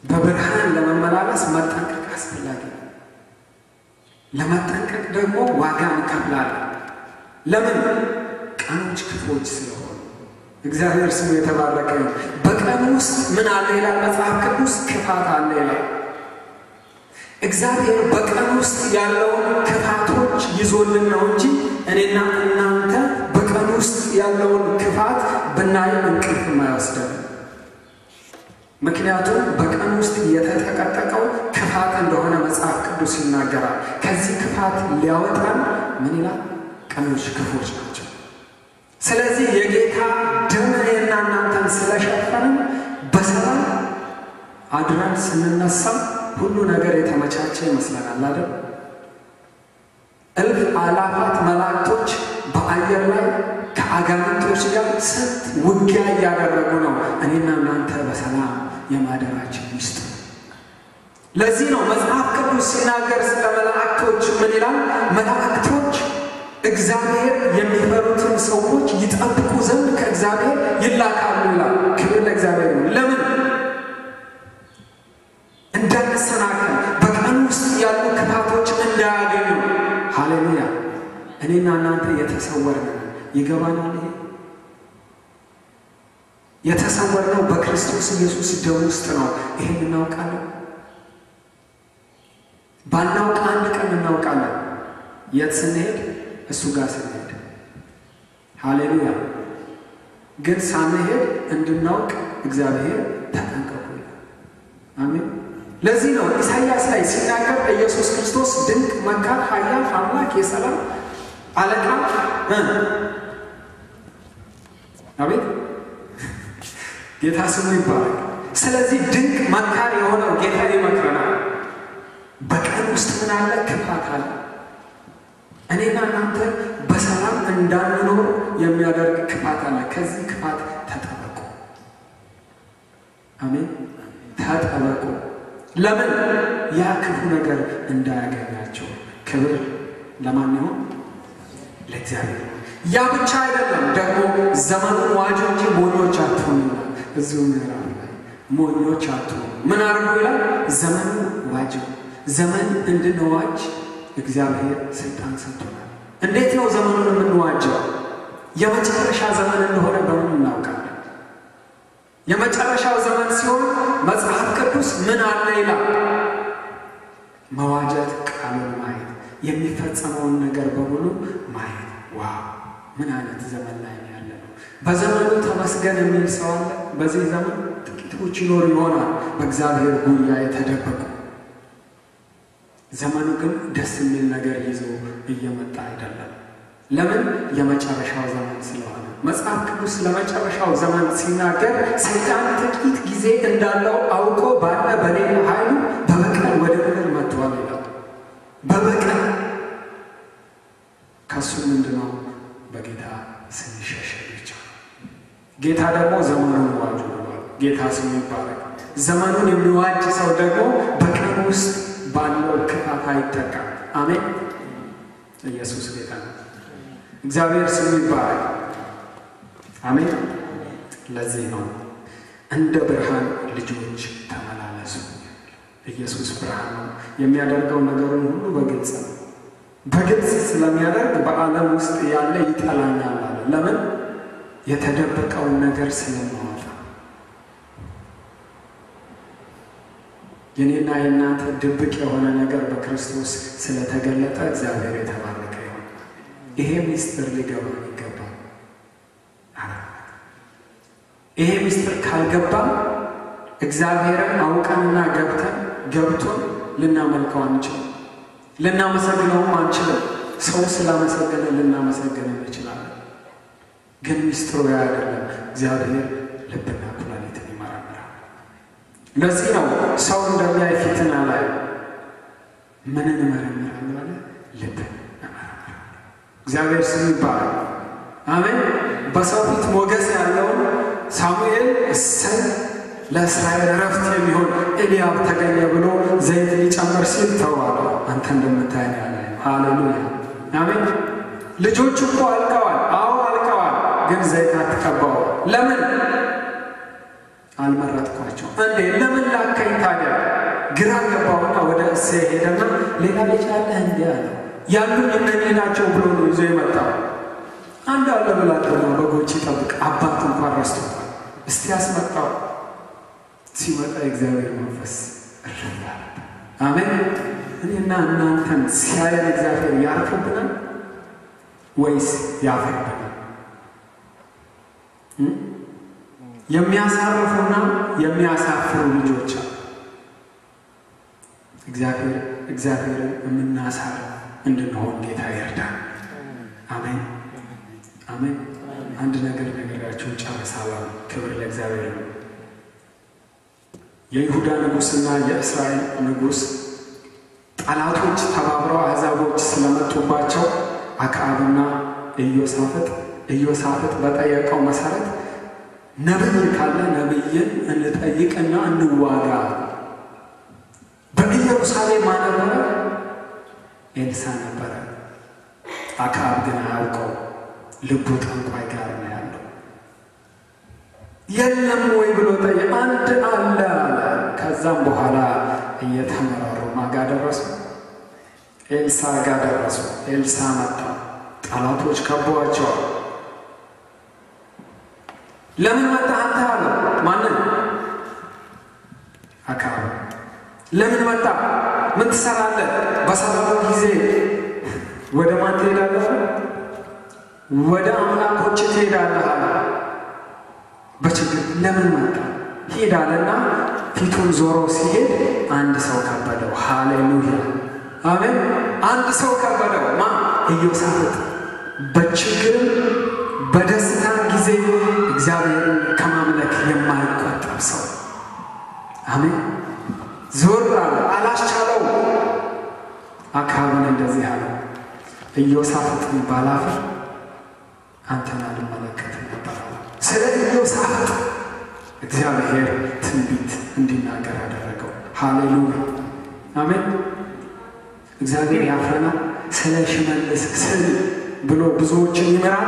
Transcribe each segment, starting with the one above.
በብርሃን ለመመላለስ መጠንቀቅ አስፈላጊ ነው። ለመጠንቀቅ ደግሞ ዋጋ እንከፍላለን። ለምን? ቀኖች ክፎች ስለሆኑ። እግዚአብሔር ስሙ የተባረከ ነው። በቀን ውስጥ ምን አለ ይላል መጽሐፍ ቅዱስ? ክፋት አለ ይላል። እግዚአብሔር በቀን ውስጥ ያለውን ክፋቶች ይዞልን ነው እንጂ እኔና እናንተ በቀን ውስጥ ያለውን ክፋት ብናይም እንቅልፍ አይወስደን። ምክንያቱም በቀን ውስጥ የተጠቀጠቀው ክፋት እንደሆነ መጽሐፍ ቅዱስ ይናገራል። ከዚህ ክፋት ሊያወጣን ምን ይላል? ቀኖች ክፎች ናቸው። ስለዚህ የጌታ ደም እኔና እናንተን ስለሸፈንን በሰላም አድረን ስንነሳ ሁሉ ነገር የተመቻቸ ይመስለናል አይደል? እልፍ አላፋት መላእክቶች በአየር ላይ ከአጋንንቶች ጋር ስንት ውጊያ እያደረጉ ነው እኔና እናንተ በሰላም የማደራችን ሚስጥ። ለዚህ ነው መጽሐፍ ቅዱስ ሲናገር ስለ መላእክቶች ምን ይላል? መላእክቶች እግዚአብሔር የሚፈሩትን ሰዎች ይጠብቁ ዘንድ ከእግዚአብሔር ይላካሉ ይላል። ክብር ለእግዚአብሔር ነው። ለምን እንዳንሰናከል በቀን ውስጥ ያሉ ክፋቶች እንዳያገኙ። ሃሌሉያ! እኔና እናንተ የተሰወርን ይገባናል። ይሄ የተሰወርነው በክርስቶስ ኢየሱስ ደም ውስጥ ነው። ይሄን እናውቃለን። ባናውቅ አንድ ቀን እናውቃለን። የት ስንሄድ? እሱ ጋር ስንሄድ። ሃሌሉያ! ግን ሳንሄድ እንድናውቅ እግዚአብሔር ተጠንቀቁ ይላል። አሜን። ለዚህ ነው ኢሳይያስ ላይ ሲናገር ኢየሱስ ክርስቶስ ድንቅ መካር፣ ኃያል አምላክ፣ የሰላም አለቃ አቤት ጌታ ስሙ ይባላል። ስለዚህ ድንቅ መካር የሆነው ጌታ ይመክረናል። በቀን ውስጥ ምን አለ? ክፋት አለ። እኔና እናንተ በሰላም እንዳንኖር የሚያደርግ ክፋት አለ። ከዚህ ክፋት ተጠበቁ። አሜን፣ ተጠበቁ። ለምን? ያ ክፉ ነገር እንዳያገኛቸው። ክብር ለማን ይሆን? ለእግዚአብሔር። ያ ብቻ አይደለም ደግሞ ዘመኑን ዋጁ እንጂ ሞኞች አትሆኑ ይላል። እዚሁ ምዕራፍ ላይ ሞኞች አትሆኑ ምን አድርጉ ይላል? ዘመኑ ዋጁ። ዘመን እንድንዋጅ እግዚአብሔር ስልጣን ሰጥቶናል። እንዴት ነው ዘመኑን የምንዋጀው? የመጨረሻ ዘመን እንደሆነ በምን እናውቃለን? የመጨረሻው ዘመን ሲሆን መጽሐፍ ቅዱስ ምን አለ ይላል? መዋጀት፣ ቃሉን ማየት፣ የሚፈጸመውን ነገር በሙሉ ማየት። ዋው ምን አይነት ዘመን ላይ ነው ያለ ነው። በዘመኑ ተመስገን የሚል ሰው አለ። በዚህ ዘመን ጥቂቶች ይኖሩ ይሆናል በእግዚአብሔር ጉያ የተደበቁ። ዘመኑ ግን ደስ የሚል ነገር ይዞ እየመጣ አይደለም። ለምን? የመጨረሻው ዘመን ስለሆነ። መጽሐፍ ቅዱስ ለመጨረሻው ዘመን ሲናገር ሰይጣን ጥቂት ጊዜ እንዳለው አውቆ ባለ በሌላ ኃይሉ በበቀል ወደ ምድር መጥቷል ይላል። በበቀል ከሱ ምንድነው? በጌታ ስንሸሸ ብቻ። ጌታ ደግሞ ዘመኑን ዋጁ ብሏል። ጌታ ስሙ ይባላል። ዘመኑን የሚዋጅ ሰው ደግሞ በቀን ውስጥ ባለው ክፋት አይጠቃም። አሜን። ኢየሱስ ጌታ ነው። እግዚአብሔር ስሙ ይባላል። አሜን። ለዚህ ነው እንደ ብርሃን ልጆች ተመላለሱ። ኢየሱስ ብርሃን ነው። የሚያደርገው ነገሩን ሁሉ በግልጽ ነው። በግልጽ ስለሚያደርግ በዓለም ውስጥ ያለ ይጠላኛል አለ። ለምን? የተደበቀውን ነገር ስለማወጣ የኔና የእናንተ ድብቅ የሆነ ነገር በክርስቶስ ስለተገለጠ እግዚአብሔር የተባረከ ይሆን። ይሄ ሚስጥር ሊገባ ይገባል። ይሄ ሚስጥር ካልገባም እግዚአብሔርን አውቀንና ገብተን ገብቶን ልናመልከው አንችልም፣ ልናመሰግነውም አንችልም። ሰው ስላመሰገነ ልናመሰግን እንችላለን። ግን ሚስጥሩ ያ አይደለም። እግዚአብሔር ልብና ኩላሊትን ይመረምራል። ለዚህ ነው ሰው እንደሚያይ ፊትን አላየም። ምንን እመረምራለሁ አለ? ልብን እመረምራለሁ። እግዚአብሔር ስሙ ይባላል። አሜን። በሰው ፊት ሞገስ ያለውን ሳሙኤል እሰይ ለእስራኤል እረፍት የሚሆን ኤልያብ ተገኘ ብሎ ዘይት ሊጨምር ሲል ተዋለ። አንተ እንደምታየን ያለ ሃሌሉያ አሜን። ልጆቹ እኮ አልቀዋል። አዎ አልቀዋል። ግን ዘይት አትቀባው። ለምን አልመረጥኳቸው እንዴ? ለምን ላከኝ ታዲያ ግራ ገባውና ወደ እሴይ ሄደና ሌላ ልጅ አለህ እንዲህ አለ። ያሉኝ እነኚህ ናቸው ብሎ ነው ይዞ የመጣው። አንድ አለ ብላቴና በጎች ይጠብቅ፣ አባት እንኳን ረስቶታል። እስቲ ያስመጣው። ሲመጣ የእግዚአብሔር መንፈስ እረዳል። አሜን። እኔና እናንተን ሲያየን እግዚአብሔር ያርፍብናል ወይስ ያፍርብናል? የሚያሳርፉና የሚያሳፍሩ ልጆች አሉ። እግዚአብሔር እግዚአብሔርን የምናሳርፍ እንድንሆን ጌታ ይርዳል። አሜን አሜን። አንድ ነገር ነገራችሁ ጨርሳለሁ። ክብር ለእግዚአብሔር ነው። የይሁዳ ንጉሥና የእስራኤል ንጉሥ ጠላቶች ተባብረው አሕዛቦች ስለመጡባቸው አክዓብና ኢዮሳፍጥ ኢዮሳፍጥ በጠየቀው መሰረት ነቢይ ካለ ነቢይን እንጠይቅና እንዋጋ። በኢየሩሳሌም ማነበረ ኤልሳ ነበረ። አክዓብ ግን አያውቀው፣ ልቡ ጠንቋይ ጋር ነው ያለው። የለም ወይ ብሎ ጠየቀ። አንድ አለ አለ። ከዛም በኋላ እየተመራሩ ማጋ ደረሱ፣ ኤልሳ ጋር ደረሱ። ኤልሳ መጣ። ጠላቶች ከበዋቸዋል። ለምን መጣህ አንተ አለ። ማንን? አክዓብ። ለምን መጣ? ምን ትሰራለህ? በሰላሙ ጊዜ ወደ ማን ትሄዳለህ? ወደ አምላኮች ትሄዳለህ አለ። በችግር ለምን መጣ? ሄዳለና ፊቱን ዞሮ ሲሄድ አንድ ሰው ከበደው። ሃሌሉያ አሜን። አንድ ሰው ከበደው። ማ ኢዮሳፍጥ በችግርም በደስታ ጊዜ እግዚአብሔርን ከማምለክ የማይቆጠብ ሰው አሜን። ዞር አለ፣ አላስቻለው። አክዓብን እንደዚህ አለ፣ ኢዮሳፍጥን ባላፍር አንተን አልመለከትም ነበር አለ። ስለ ኢዮሳፍጥ እግዚአብሔር ትንቢት እንዲናገር አደረገው። ሃሌሉያ አሜን። እግዚአብሔር ያፍረናል። ስለ ሽመልስ ስል ብሎ ብዙዎችን ይምራል።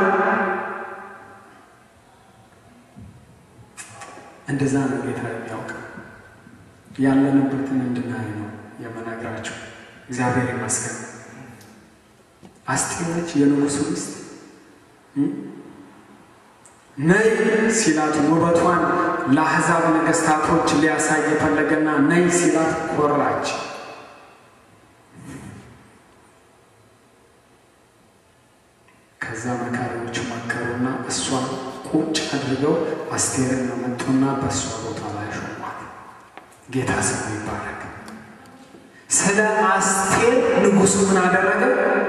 እንደዛ ነው ጌታ የሚያውቅ ያለንበትን እንድናይ ነው የምነግራቸው። እግዚአብሔር ይመስገን። አስቴር ነች የንጉሱ ሚስት። ነይ ሲላት ውበቷን ለአሕዛብ ነገሥታቶች ሊያሳይ የፈለገና ነይ ሲላት ኮራች። ከዛ መካሪዎች መከሩና እሷን ቁጭ አድርገው አስቴርን መጡና በእሷ ቦታ ላይ ሾሟት። ጌታ ስሙ ይባረክ። ስለ አስቴር ንጉሱ ምን አደረገ?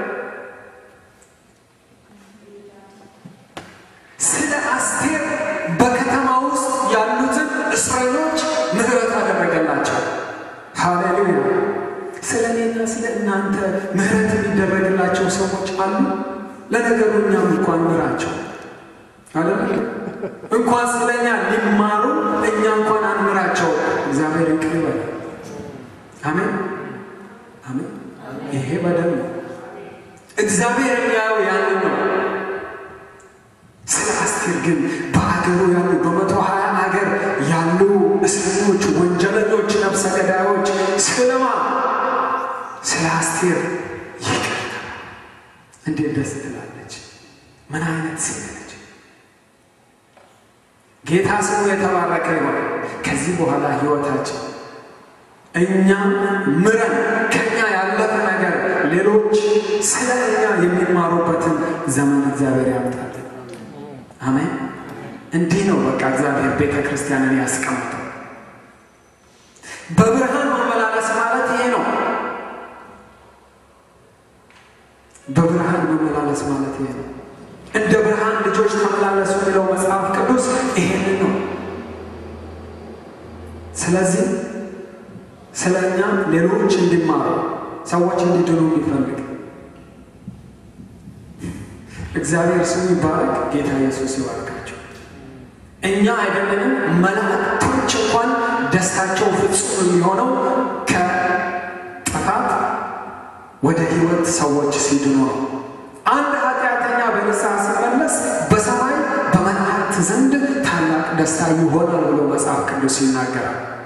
ስለ አስቴር በከተማ ውስጥ ያሉትን እስረኞች ምሕረት አደረገላቸው። ሃሌሉያ። ስለ እኔና ስለ እናንተ ምሕረት የሚደረግላቸው ሰዎች አሉ። ለነገሩ እኛም እንኳን ምራቸው አለ እንኳን ስለኛ ሊማሩ እኛ እንኳን አንምራቸው። እግዚአብሔር ይቅር ይበል። አሜን አሜን። ይሄ በደል ነው። እግዚአብሔር የሚያየው ያንን ነው። ስለ አስቴር ግን በአገሩ ያሉ በመቶ ሀያ አገር ያሉ እስረኞች፣ ወንጀለኞች፣ ነፍሰ ገዳዮች ስለማ ስለ አስቴር ይቅር እንዴት ደስ ትላለች! ምን አይነት ሴት ነች! ጌታ ስሙ የተባረከ ይሆን። ከዚህ በኋላ ህይወታችን እኛ ምረን ከኛ ያለፈ ነገር ሌሎች ስለ እኛ የሚማሩበትን ዘመን እግዚአብሔር ያምጣል። አሜን። እንዲህ ነው በቃ እግዚአብሔር ቤተ ክርስቲያንን ያስቀምጠው። በብርሃን መመላለስ ማለት ይሄ ነው። በብርሃን መመላለስ ማለት ይሄ ነው። እንደ ብርሃን ልጆች ተመላለሱ የሚለው መጽሐፍ ቅዱስ ይሄንን ነው። ስለዚህ ስለ እኛ ሌሎች እንዲማሩ ሰዎች እንዲድኑ የሚፈልግ እግዚአብሔር ስሙ ይባረክ። ጌታ ኢየሱስ ይባርካቸው። እኛ አይደለንም መላእክቶች እንኳን ደስታቸው ፍጹም የሚሆነው ከጥፋት ወደ ሕይወት ሰዎች ሲድኑ ነው። አንድ ኃጢአተኛ በንስሐ ሲመለስ በሰማይ በመላእክት ዘንድ ታላቅ ደስታ ይሆናል ብሎ መጽሐፍ ቅዱስ ይናገራል።